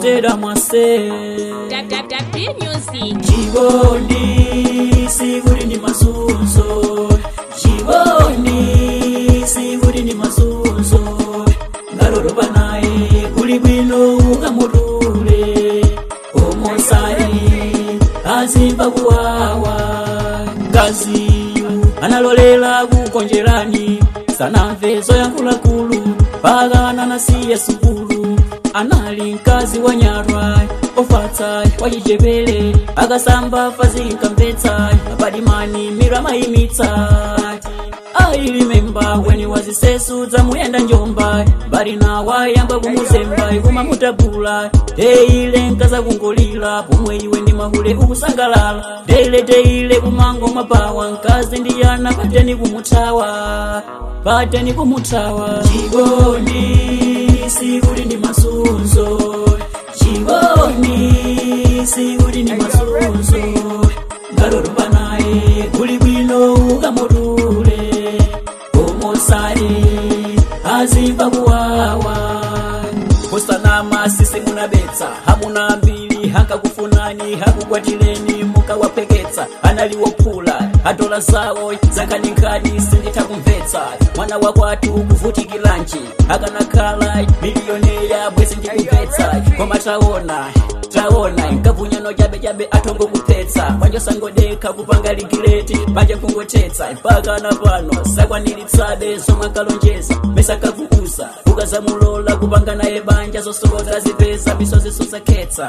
motera mwase WW Music. chikondi sikuti ndi masunzo chikondi sikuti ndi masunzo ngalolopa naye kuli bwino ukamutule omosali azimba kuwawa ngaziyu analolera kukonjerani sanamve zoyankhulakulu pakana nasiya sukulu anali mkazi wa nyarwa ofatsa wachichepere akasamba fazinkamvetsa apadimani mirama imitsa I remember when he was sesu dzamuyenda njomba mbali nawa yamba kumuzemba ikuma mutabula deile nkaza kungolira pomwe iwe ndi mahule ukusangalala deile deile kumango mapawa nkazi ndiyana pateni kumuthawa pateni kumuthawa chikondi sikuti ndi masunzo chikondi sikuti ndi masunzo ngalolopa naye kuli bwino ukamutule omosali azimba kuwawa kusanama sisi munabetsa hamuna mbili hankakufunani hakukwatileni mukawapeketsa analiwophula adola zawo zankhaninkhani sindithakumvetsa mwana wakwatu kuvutikilanji akanakhala miliyoneya bwezi ndikumvetsa koma taona taona nkavunyano chabechabe atongo kuphetsa panja sangodekha kupanga ligileti panja nkungotetsa mpaka na pano sakwanilitsabe zomwe akalonjeza mesa kakuuza ukazamulola kupanga naye banja zosokoza zipeza misozi suzakhetsa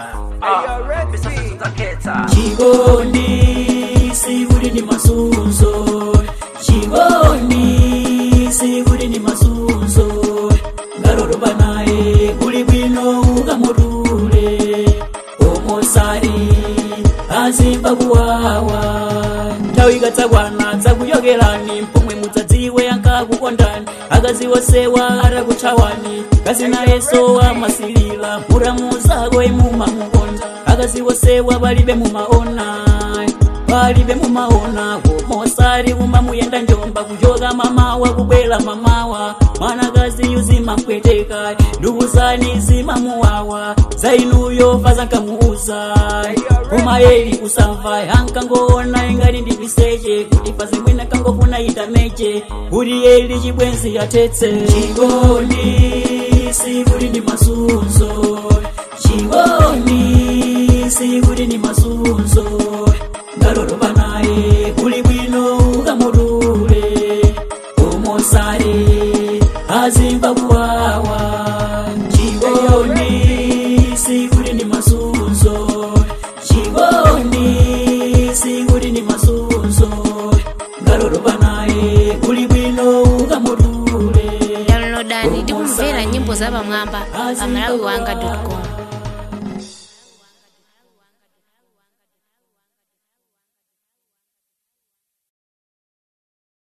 chikondi sikuti ndi masunzo chikondi sikuti ndi masunzo ngalolopa naye kuli bwino ukamutule omosali azimba kuwawa nthawi ikatsakwana dzakuyokerani mpomwe mudzadziwe ankakukondani akaziwosewa atakuthawani kasinayeso amasilila muramu zako imumamukonda akaziwosewa palibe mumaona palibe mumaona komosali kumamuyenda njomba kuchoka mamawa kubwela mamawa mwanakazi yuzimamkweteka ndukuzani zimamuwawa zainuyo fazankamuuza kumayeli kusamva ankangoona ingati ndipiseche kuti fazimwene kangofuna itameche kuti yeli chibwenzi yatetse chikondi sikuti ndi masunzo chikondi sikuti ndi masunzo ngalolopa naye kuli bwino ukamutule omosale azimba kuwawa chikondi sikuti ndi masunzo chikondi sikuti ndi masunzo ngalolopa naye kuli bwino ukamutule Downloadani ndi kumvera nyimbo za pamwamba pa malawiwanga.com.